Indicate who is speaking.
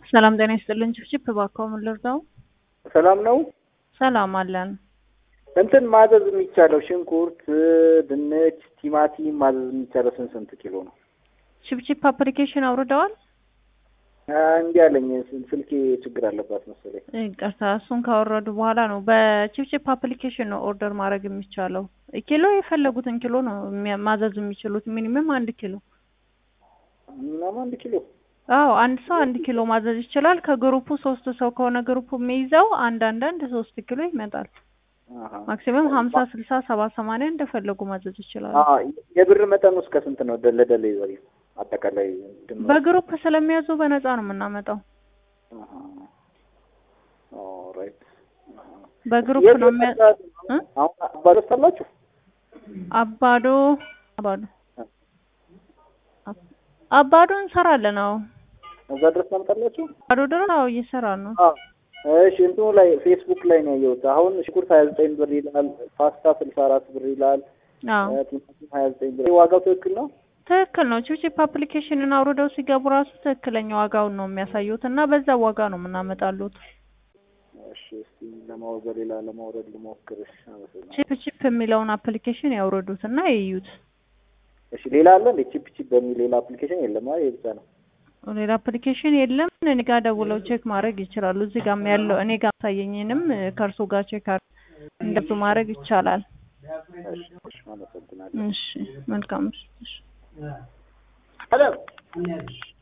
Speaker 1: ሰላም ጤና ይስጥልን። ችፕችፕ እባክዎ ምን ልርዳው?
Speaker 2: ሰላም ነው።
Speaker 1: ሰላም አለን።
Speaker 2: እንትን ማዘዝ የሚቻለው ሽንኩርት፣ ድንች፣ ቲማቲም ማዘዝ የሚቻለው ስንት ስንት ኪሎ ነው?
Speaker 1: ችፕችፕ አፕሊኬሽን አውርደዋል?
Speaker 2: እንዲህ አለኝ ስልኬ ችግር አለባት መሰለኝ።
Speaker 1: ይቅርታ፣ እሱን ካወረዱ በኋላ ነው። በችፕችፕ አፕሊኬሽን ነው ኦርደር ማድረግ የሚቻለው። ኪሎ የፈለጉትን ኪሎ ነው የሚያ- ማዘዝ የሚችሉት። ሚኒመም አንድ ኪሎ።
Speaker 2: ምናምን አንድ ኪሎ
Speaker 1: አዎ አንድ ሰው አንድ ኪሎ ማዘዝ ይችላል። ከግሩፑ ሶስት ሰው ከሆነ ግሩፑ የሚይዘው አንድ አንድ አንድ ሶስት ኪሎ ይመጣል።
Speaker 2: አሀ።
Speaker 1: ማክሲመም ሀምሳ ስልሳ ሰባ ሰማንያ እንደፈለጉ ማዘዝ ይችላሉ።
Speaker 2: አዎ፣ የብር መጠኑ እስከ ስንት ነው? ለደሊቨሪ አጠቃላይ ድምሩ?
Speaker 1: በግሩፕ ስለሚያዙ በነፃ ነው የምናመጣው።
Speaker 2: አሀ። ኦልራይት። አሀ።
Speaker 1: በግሩፕ
Speaker 2: የት
Speaker 1: ነው የሚያ
Speaker 2: መጣ-
Speaker 1: እ?
Speaker 2: አሁን አባዶስ አላችሁ?
Speaker 1: አባዶ አባዶ አባዶ እንሰራለን። አዎ
Speaker 2: እዛ ድረስ ታመጣላችሁ?
Speaker 1: አባዶ ድረስ አዎ እየሰራን ነው።
Speaker 2: አዎ። እሺ እንትኑ ላይ ፌስቡክ ላይ ነው ያየሁት። አሁን ሽንኩርት ሀያ ዘጠኝ ብር ይላል፣ ፓስታ ስልሳ አራት ብር ይላል፣
Speaker 1: አዎ
Speaker 2: ቲማቲም ሀያ ዘጠኝ ብር። ይህ ዋጋው ትክክል ነው?
Speaker 1: ትክክል ነው። ችፕችፕ አፕሊኬሽንን አውርደው ሲገቡ ራሱ ትክክለኛ ዋጋውን ነው የሚያሳዩት እና በዛ ዋጋ ነው የምናመጣሉት።
Speaker 2: እሺ እስቲ ለማወቅ በሌላ ለማውረድ ልሞክርሽ። አመሰግናለሁ።
Speaker 1: ቺፕ ቺፕ የሚለውን አፕሊኬሽን ያውርዱት እና ይዩት።
Speaker 2: እሺ ሌላ አለ እንዴ? ቺፕ ቺፕ በሚል ሌላ አፕሊኬሽን የለም? አይ ይሄ ብቻ ነው።
Speaker 1: ሌላ አፕሊኬሽን የለም። እኔ ጋር ደውለው ቼክ ማድረግ ይችላሉ። እዚህ ጋርም ያለው እኔ ጋር ታየኝንም ከእርሱ ጋር ቼክ አር- እንደሱ ማድረግ ይቻላል።
Speaker 2: እሺ እሺ፣ አመሰግናለሁ።
Speaker 1: እሺ መልካም። እሺ።
Speaker 2: ሄሎ